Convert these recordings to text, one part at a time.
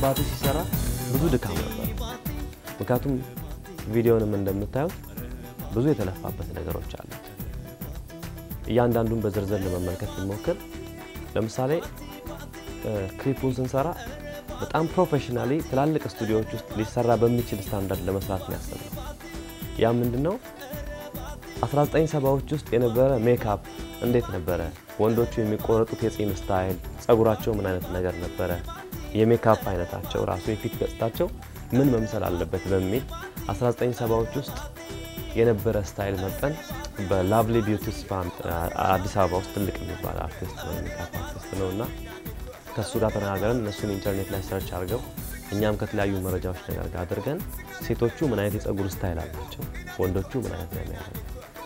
ባቲ ሲሰራ ብዙ ድካም ነበር። ምክንያቱም ቪዲዮንም እንደምታዩት ብዙ የተለፋበት ነገሮች አሉት። እያንዳንዱን በዝርዝር ለመመልከት ብንሞክር ለምሳሌ ክሊፑን ስንሰራ በጣም ፕሮፌሽናሊ ትላልቅ ስቱዲዮዎች ውስጥ ሊሰራ በሚችል ስታንዳርድ ለመስራት ነው ያሰብነው። ያ ምንድነው 1970ዎች ውስጥ የነበረ ሜካፕ እንዴት ነበረ? ወንዶቹ የሚቆረጡት የጺም ስታይል፣ ጸጉራቸው ምን አይነት ነገር ነበረ? የሜካፕ አይነታቸው ራሱ የፊት ገጽታቸው ምን መምሰል አለበት በሚል 1970ዎች ውስጥ የነበረ ስታይል መርጠን በላቭሊ ቢዩቲ ስፓ አዲስ አበባ ውስጥ ትልቅ የሚባል አርቲስት ነው ሜካፕ አርቲስት ነው እና ከእሱ ጋር ተነጋገረን እነሱን ኢንተርኔት ላይ ሰርች አድርገው እኛም ከተለያዩ መረጃዎች ነገር ጋር አድርገን ሴቶቹ ምን አይነት የጸጉር ስታይል አላቸው፣ ወንዶቹ ምን አይነት ነው የሚያደርጉ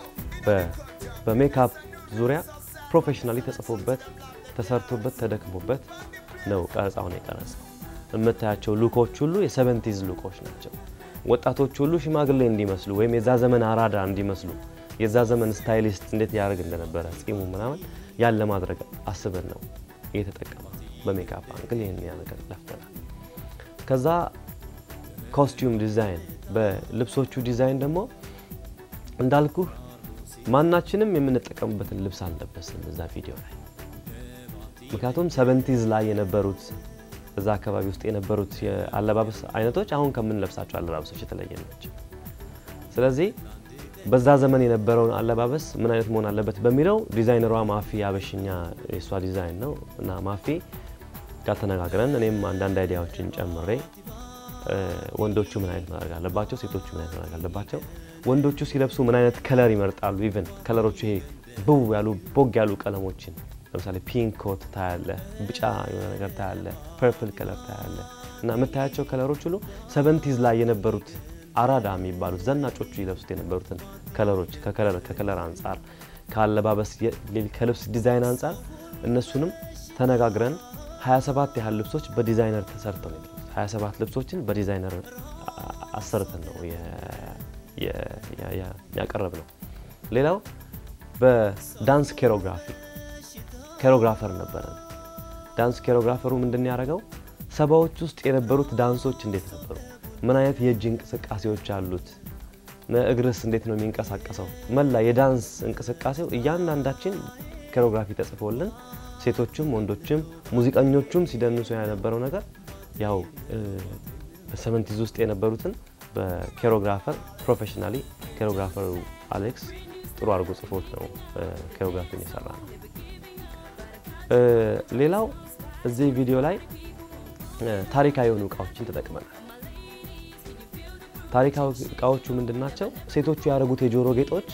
በሜካፕ ዙሪያ ፕሮፌሽናሊ ተጽፎበት ተሰርቶበት ተደክሞበት ነው ቀረጻውን የቀረጸው። የምታያቸው ሉኮች ሁሉ የሰቨንቲዝ ሉኮች ናቸው። ወጣቶች ሁሉ ሽማግሌ እንዲመስሉ ወይም የዛ ዘመን አራዳ እንዲመስሉ የዛ ዘመን ስታይሊስት እንዴት ያደርግ እንደነበረ ጺሙ ምናምን ያን ለማድረግ አስበን ነው እየተጠቀመ በሜካፕ አንግል ይህን ነገር ለፍተናል። ከዛ ኮስቲዩም ዲዛይን፣ በልብሶቹ ዲዛይን ደግሞ እንዳልኩህ ማናችንም የምንጠቀምበትን ልብስ አልለበስም እዛ ቪዲዮ ላይ ምክንያቱም ሰቨንቲዝ ላይ የነበሩት እዛ አካባቢ ውስጥ የነበሩት የአለባበስ አይነቶች አሁን ከምንለብሳቸው አለባበሶች የተለየ ናቸው። ስለዚህ በዛ ዘመን የነበረውን አለባበስ ምን አይነት መሆን አለበት በሚለው ዲዛይነሯ ማፊ አበሽኛ የእሷ ዲዛይን ነው እና ማፊ ጋር ተነጋግረን እኔም አንዳንድ አይዲያዎችን ጨምሬ ወንዶቹ ምን አይነት ማድረግ አለባቸው፣ ሴቶቹ ምን አይነት ማድረግ አለባቸው፣ ወንዶቹ ሲለብሱ ምን አይነት ከለር ይመርጣሉ፣ ኢቨን ከለሮቹ ይሄ ብው ያሉ ቦግ ያሉ ቀለሞችን ለምሳሌ ፒንክ ኮት ታያለ፣ ቢጫ የሆነ ነገር ታያለ፣ ፐርፕል ከለር ታያለ እና የምታያቸው ከለሮች ሁሉ ሰቨንቲዝ ላይ የነበሩት አራዳ የሚባሉት ዘናጮቹ ይለብሱት የነበሩትን ከለሮች ከከለር አንጻር ከአለባበስ ከልብስ ዲዛይን አንጻር እነሱንም ተነጋግረን 27 ያህል ልብሶች በዲዛይነር ተሰርተው ነው 27 ልብሶችን በዲዛይነር አሰርተን ነው ያቀረብ ነው። ሌላው በዳንስ ኬሮግራፊ ኬሮግራፈር ነበረን። ዳንስ ኬሮግራፈሩ ምንድን ያደረገው ሰባዎች ውስጥ የነበሩት ዳንሶች እንዴት ነበሩ? ምን አይነት የእጅ እንቅስቃሴዎች አሉት? እግርስ እንዴት ነው የሚንቀሳቀሰው? መላ የዳንስ እንቅስቃሴው እያንዳንዳችን ኬሮግራፊ ተጽፎልን ሴቶችም ወንዶችም ሙዚቀኞቹም ሲደንሱ የነበረው ነገር ያው በሰቨንቲዝ ውስጥ የነበሩትን በኬሮግራፈር ፕሮፌሽናሊ ኬሮግራፈሩ አሌክስ ጥሩ አድርጎ ጽፎት ነው ኬሮግራፊን የሰራ ነው። ሌላው እዚህ ቪዲዮ ላይ ታሪካዊ የሆኑ እቃዎችን ተጠቅመናል። ታሪካዊ እቃዎቹ ምንድን ናቸው? ሴቶቹ ያደረጉት የጆሮ ጌጦች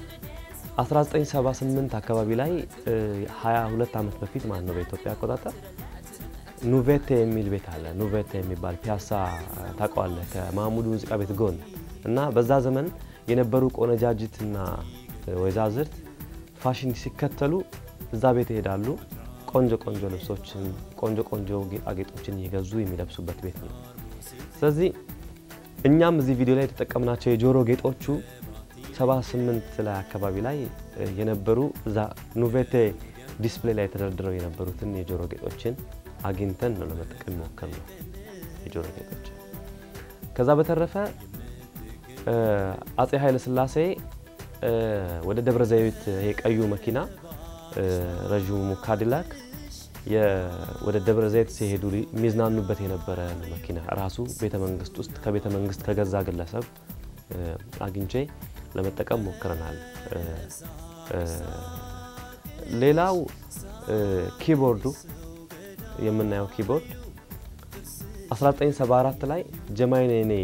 1978 አካባቢ ላይ 22 ዓመት በፊት ማለት ነው በኢትዮጵያ አቆጣጠር ኑቬቴ የሚል ቤት አለ። ኑቬቴ የሚባል ፒያሳ ታውቀዋለህ? ከማሙዱ ሙዚቃ ቤት ጎን እና በዛ ዘመን የነበሩ ቆነጃጅትና ወይዛዝርት ፋሽን ሲከተሉ እዛ ቤት ይሄዳሉ። ቆንጆ ቆንጆ ልብሶችን፣ ቆንጆ ቆንጆ ጌጣጌጦችን እየገዙ የሚለብሱበት ቤት ነው። ስለዚህ እኛም እዚህ ቪዲዮ ላይ የተጠቀምናቸው የጆሮ ጌጦቹ 78 ላይ አካባቢ ላይ የነበሩ እዛ ኑቬቴ ዲስፕሌይ ላይ ተደርድረው የነበሩትን የጆሮ ጌጦችን አግኝተን ነው ለመጠቀም ሞከር ነው የጆሮ ጌጦች። ከዛ በተረፈ አጼ ኃይለ ሥላሴ ወደ ደብረ ዘይት የቀዩ መኪና ረዥሙ ካዲላክ ወደ ደብረ ዘይት ሲሄዱ የሚዝናኑበት የነበረ መኪና ራሱ ቤተ መንግስት ውስጥ ከቤተ መንግስት ከገዛ ግለሰብ አግኝቼ ለመጠቀም ሞክረናል። ሌላው ኪቦርዱ የምናየው ኪቦርድ 1974 ላይ ጀማይኔኔ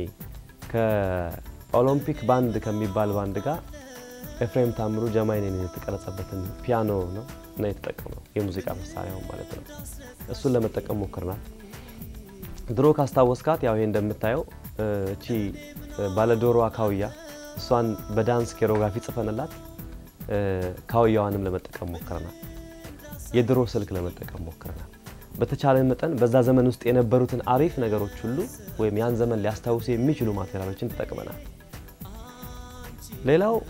ከኦሎምፒክ ባንድ ከሚባል ባንድ ጋር ኤፍሬም ታምሩ ጀማይኔኔ የተቀረጸበትን ፒያኖ ነው እና የተጠቀመው የሙዚቃ መሳሪያው ማለት ነው። እሱን ለመጠቀም ሞክረናል። ድሮ ካስታወስካት ያው ይሄ እንደምታየው እቺ ባለዶሮዋ ካውያ እሷን በዳንስ ኬሮግራፊ ጽፈንላት ካውያዋንም ለመጠቀም ሞክረናል። የድሮ ስልክ ለመጠቀም ሞክረናል። በተቻለ መጠን በዛ ዘመን ውስጥ የነበሩትን አሪፍ ነገሮች ሁሉ ወይም ያን ዘመን ሊያስታውሱ የሚችሉ ማቴሪያሎችን ተጠቅመናል። ሌላው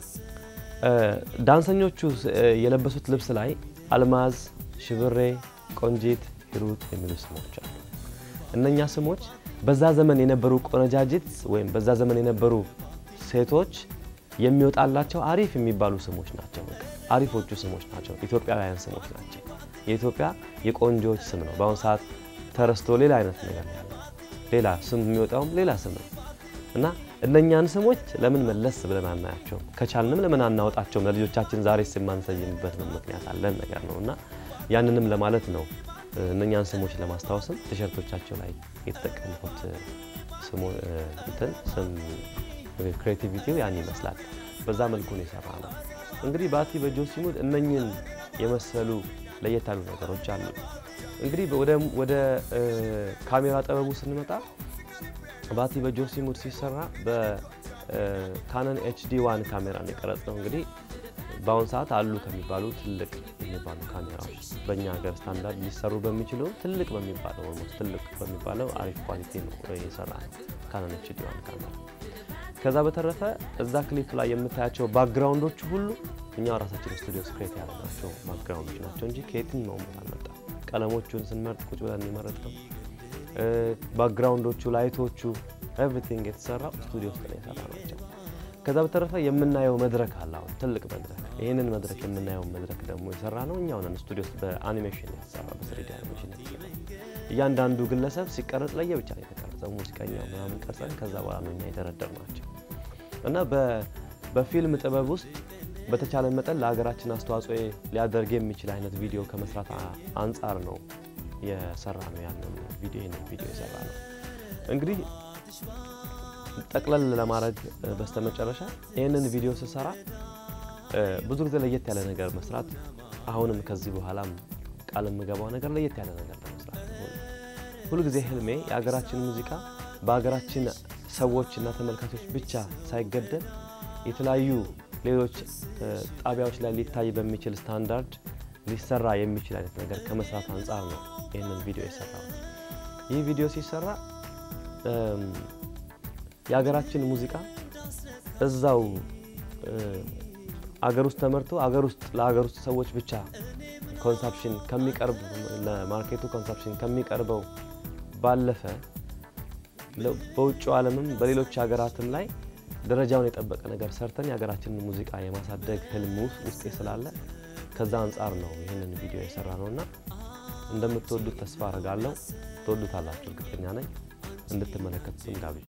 ዳንሰኞቹ የለበሱት ልብስ ላይ አልማዝ፣ ሽብሬ፣ ቆንጂት፣ ሂሩት የሚሉ ስሞች አሉ። እነኛ ስሞች በዛ ዘመን የነበሩ ቆነጃጅት ወይም በዛ ዘመን የነበሩ ሴቶች የሚወጣላቸው አሪፍ የሚባሉ ስሞች ናቸው። በቃ አሪፎቹ ስሞች ናቸው። ኢትዮጵያውያን ስሞች ናቸው። የኢትዮጵያ የቆንጆዎች ስም ነው። በአሁኑ ሰዓት ተረስቶ ሌላ አይነት ነገር ነው ያለው። ሌላ ስም የሚወጣውም ሌላ ስም ነው እና እነኛን ስሞች ለምን መለስ ብለን አናያቸውም? ከቻልንም ለምን አናወጣቸውም? ለልጆቻችን ዛሬ ስም ማንሰይምበት ምክንያት አለን ነገር ነው እና ያንንም ለማለት ነው እነኛን ስሞች ለማስታወስም ቲሸርቶቻቸው ላይ የተጠቀምኩት ስሙ እንትን ስም ክሬቲቪቲው ያን ይመስላል። በዛ መልኩ ነው የሰራ ነው። እንግዲህ ባቲ በጆሲ ሙድ እነኝን የመሰሉ ለየት ያሉ ነገሮች አሉ። እንግዲህ ወደ ካሜራ ጥበቡ ስንመጣ ባቲ በጆሲ ሙድ ሲሰራ በካነን ኤችዲ ዋን ካሜራ ነው የቀረጽ ነው። እንግዲህ በአሁን ሰዓት አሉ ከሚባሉ ትልቅ የሚባሉ ካሜራዎች በእኛ ሀገር ስታንዳርድ ሊሰሩ በሚችሉ ትልቅ በሚባለው ኦልሞስት ትልቅ በሚባለው አሪፍ ኳሊቲ ነው የሰራ ነው ካነን ኤችዲ ዋን ካሜራ። ከዛ በተረፈ እዛ ክሊፕ ላይ የምታያቸው ባክግራውንዶቹ ሁሉ እኛ ራሳችን ስቱዲዮ ስክሬት ያደረግናቸው ባክግራውንዶች ናቸው እንጂ ከየትኛውም ቦታ አልመጣም። ቀለሞቹን ስንመርጥ ቁጭ ብለን የመረጥ ነው። ባክግራውንዶቹ፣ ላይቶቹ ኤቭሪቲንግ የተሰራው ስቱዲዮ ውስጥ ነው የሰራ ናቸው። ከዛ በተረፈ የምናየው መድረክ አለ። አሁን ትልቅ መድረክ፣ ይህንን መድረክ የምናየው መድረክ ደግሞ የሰራ ነው እኛው ነን። ስቱዲዮ ውስጥ በአኒሜሽን የተሰራ በስሪዲ አኒሜሽን የተሰራ እያንዳንዱ ግለሰብ ሲቀረጽ ለየ ብቻ ነው የተቀረጸው። ሙዚቀኛው ምናምን ቀርጸን ከዛ በኋላ ነው እኛ የደረደር ናቸው እና በፊልም ጥበብ ውስጥ በተቻለ መጠን ለሀገራችን አስተዋጽኦ ሊያደርግ የሚችል አይነት ቪዲዮ ከመስራት አንጻር ነው የሰራ ነው ያንን ቪዲዮ ነው ቪዲዮ የሰራ ነው። እንግዲህ ጠቅለል ለማድረግ በስተመጨረሻ ይህንን ቪዲዮ ስሰራ ብዙ ጊዜ ለየት ያለ ነገር መስራት አሁንም ከዚህ በኋላም ቃል የምገባው ነገር ለየት ያለ ነገር ለመስራት ሁሉ ጊዜ ህልሜ የሀገራችን ሙዚቃ በሀገራችን ሰዎች እና ተመልካቾች ብቻ ሳይገደብ የተለያዩ ሌሎች ጣቢያዎች ላይ ሊታይ በሚችል ስታንዳርድ ሊሰራ የሚችል አይነት ነገር ከመስራት አንጻር ነው ይህንን ቪዲዮ የሰራው። ይህ ቪዲዮ ሲሰራ የሀገራችን ሙዚቃ እዛው አገር ውስጥ ተመርቶ አገር ውስጥ ለሀገር ውስጥ ሰዎች ብቻ ኮንሳፕሽን ከሚቀርብ ለማርኬቱ ኮንሳፕሽን ከሚቀርበው ባለፈ በውጭው ዓለምም በሌሎች ሀገራትም ላይ ደረጃውን የጠበቀ ነገር ሰርተን የሀገራችንን ሙዚቃ የማሳደግ ህልም ውስጤ ስላለ ከዛ አንጻር ነው ይህንን ቪዲዮ የሰራ ነው እና እንደምትወዱት ተስፋ አረጋለሁ። ትወዱታላችሁ፣ እርግጠኛ ነኝ። እንድትመለከቱትም ጋብዣ